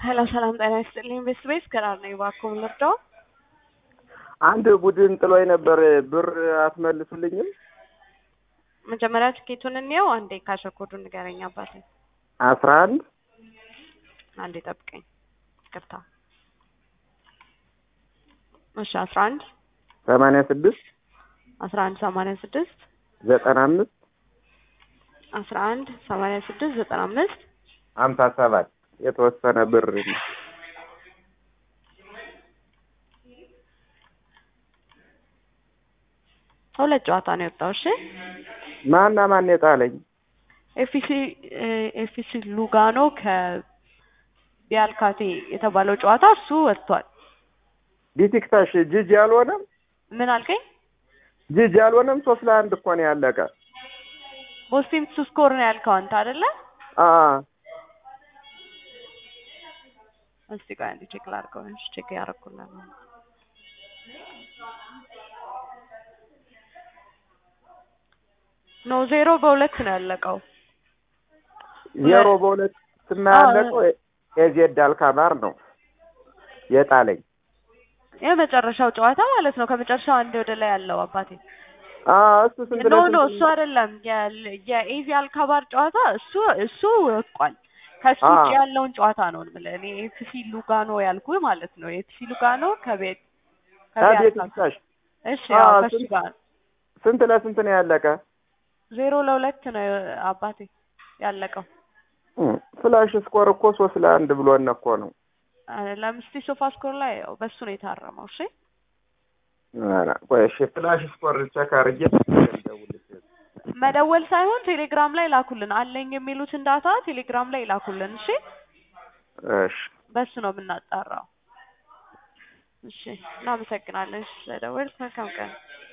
ሄሎ ሰላም ጤና ይስጥልኝ። ቤስት ቤስ ከራር ነኝ። እባክዎ ምን ልርዳው? አንድ ቡድን ጥሎኝ ነበር። ብር አትመልሱልኝም? መጀመሪያ ትኬቱን እንየው። አንዴ ካሸኮዱን ንገረኝ አባቴ። አስራ አንድ አንዴ ጠብቀኝ። ይቅርታ። እሺ አስራ አንድ ሰማንያ ስድስት አስራ አንድ ሰማንያ ስድስት ዘጠና አምስት አስራ አንድ ሰማንያ ስድስት ዘጠና አምስት ሀምሳ ሰባት የተወሰነ ብር ሁለት ጨዋታ ነው የወጣው። እሺ ማና ማን የጣለኝ? ኤፍሲ ኤፍሲ ሉጋኖ ከቢያልካቴ የተባለው ጨዋታ እሱ ወጥቷል። ቢቲክታሽ ጅጅ ያልሆነም ምን አልከኝ? ጅጅ ያልሆነም ሶስት ለአንድ እኮ ነው ያለቀ። ቦስቲም ቱ ስኮር ነው ያልከው አንተ አይደለ? አ እስቲ ቆይ አንዴ ቼክ ላድርገው። እሺ ቼክ ያደረኩልህ ነው። ኖ ዜሮ በሁለት ነው ያለቀው። ዜሮ በሁለት እና ያለቀው ኤዜድ አልካማር ነው የጣለኝ። የመጨረሻው ጨዋታ ማለት ነው። ከመጨረሻው አንድ ወደ ላይ ያለው አባቴ አ እሱ ስንት ኖ ለስንት ኖ እሱ አይደለም። የ- የኤዚ አልካባር ጨዋታ እሱ እሱ ወጥቋል። ከሱ አ። ውጭ ያለውን ጨዋታ ነው የምልህ እኔ ኤፍሲ ሉጋኖ ያልኩህ ማለት ነው። ኤፍሲ ሉጋኖ ከቤት ከቤት ቢቲክታሽ እሺ አ፣ ያው ከሱ ስንት- ጋር ስንት ለስንት ነው ያለቀ? ዜሮ ለሁለት ነው አባቴ ያለቀው። እም፣ ፍላሽ ስኮር እኮ ሶስት ለአንድ ብሎን እኮ ነው። ለምስቲ ሶፋ ስኮር ላይ ያው በሱ ነው የታረመው። እሺ ኧረ ቆይ እሺ፣ ፍላሽ ስኮር ቼክ አድርጌ ልደውልልሽ። መደወል ሳይሆን ቴሌግራም ላይ ላኩልን። አለኝ የሚሉትን ዳታ ቴሌግራም ላይ ላኩልን። እሺ እሺ በሱ ነው የምናጣራው። እሺ እናመሰግናለን። እሺ ስለደወልክ መልካም ቀን።